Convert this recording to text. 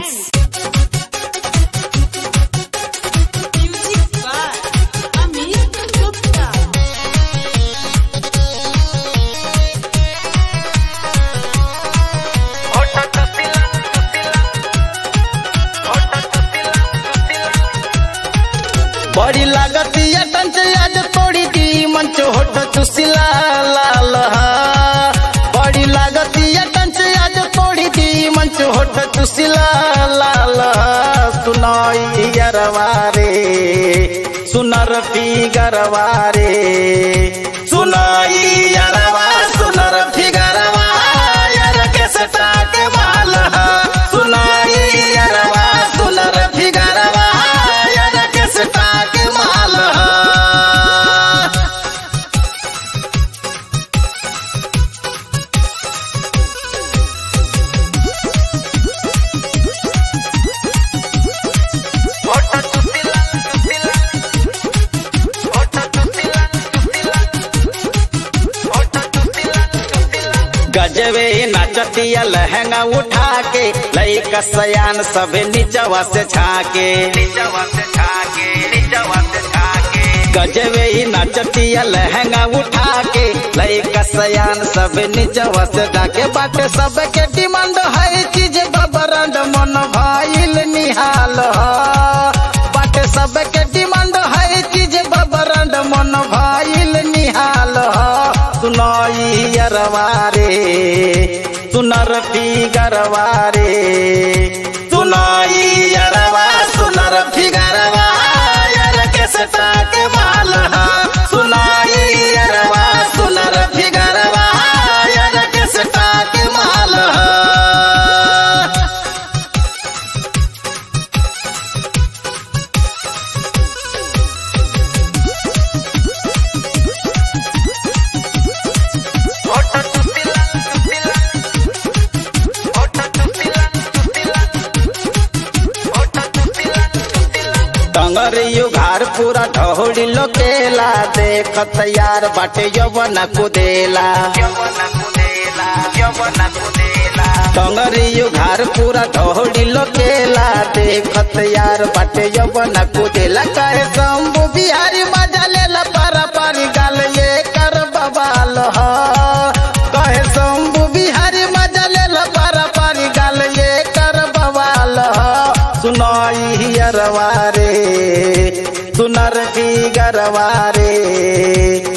Music by Amit Gupta. बड़ी लागतिया टंच आज तोड़ी दी मंच होठ चुसिला लाल हा। बड़ी लागतिया टंच आज तोड़ी दी मंच होठ चुसिला लाल हा। सुनाई गरवारे सुनर पी गरवारे सुनाई गरवा सुनर पी गरवा यार के सटा के माल हा। सुनाई गरवा सुनर पी गरवा यार के सटा के माल हा। गजबे नचतिया लहंगा उठा के लई सयान सबे नीचवा से छाके गजबे ही नचतिया लहंगा उठा के लई सयान सबे नीचवा से जाके बाटे सबके डिमांड है चीज बबरंड मन भाईल निहाल ह। बाटे सबके डिमांड है चीज बबरंड मन भाईल निहाल ह। सुनाई अरवारे सुनर पी गरवारे सुनाई अरवा सुनर पी गरवा यार के सटा के माल हा। सुनाई अरवा सुनर पी गरवा यार के सटा के माल हा। टंगरियो घर पूरा ढोड़ी लोकेला देखत यार बाटे यवन कुदेला टंगरियो घर पूरा ढोड़ी लोकेला देखत यार बाटे यवन कुदेला कहे शंभु बिहारी मजा लेला पारा पारी गाल ये कर बबाल ह कहे शंभु बिहारी मजा लेला पारा पारी गाल ये कर बवाल ह सुनाई अरवारे सुनर की गरवारे